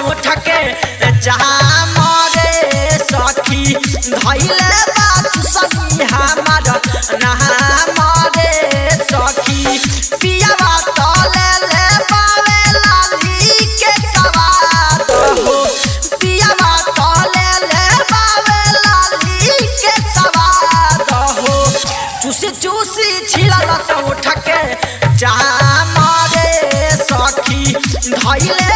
उठ के जहाँ मरे सखी धैले बात सखी हमार नहा मरे सखी पियावा तले ले पावे लाली के सवाद हो पियावा तले ले पावे लाली के सवाद हो चूसी चूसी छिला लस उठ के जहाँ मरे सखी धैले